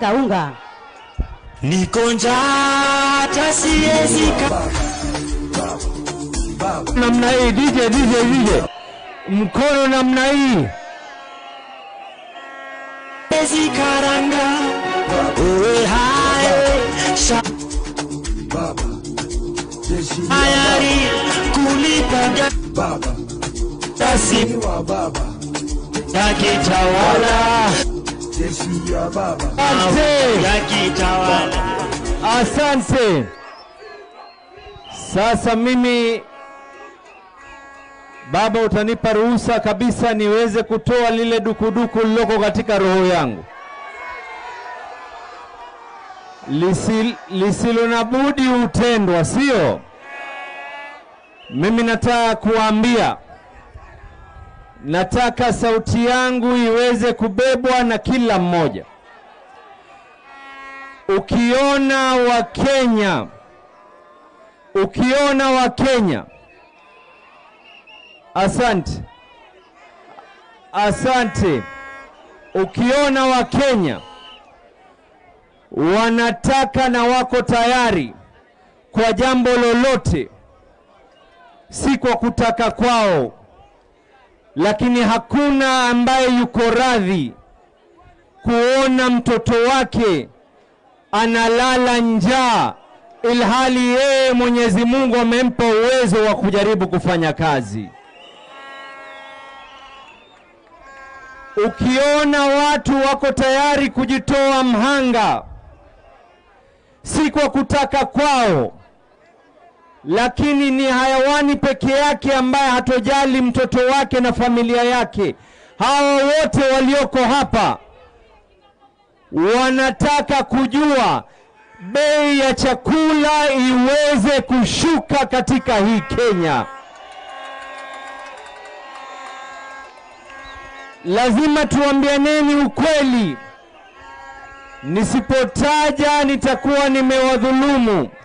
nataka unga. Niko njaa hata siwezi ka- namna hii DJ DJ DJ mkono namna hii siwezi karanga. Uwe hai sha- tayari kulipa gasi yakitawala asante yakitawala asante sasa mimi baba utanipa ruhusa kabisa niweze kutoa lile dukuduku liloko katika roho yangu Lisi, lisilo na budi hutendwa sio mimi nataka kuambia nataka sauti yangu iweze kubebwa na kila mmoja ukiona wakenya ukiona wakenya asante asante ukiona wakenya wanataka na wako tayari kwa jambo lolote si kwa kutaka kwao lakini hakuna ambaye yuko radhi kuona mtoto wake analala njaa ilhali yeye Mwenyezi Mungu amempa uwezo wa kujaribu kufanya kazi. Ukiona watu wako tayari kujitoa mhanga, si kwa kutaka kwao, lakini ni hayawani peke yake ambaye hatojali mtoto wake na familia yake. Hawa wote walioko hapa wanataka kujua bei ya chakula iweze kushuka katika hii Kenya. Lazima tuambianeni ukweli. Nisipotaja nitakuwa nimewadhulumu.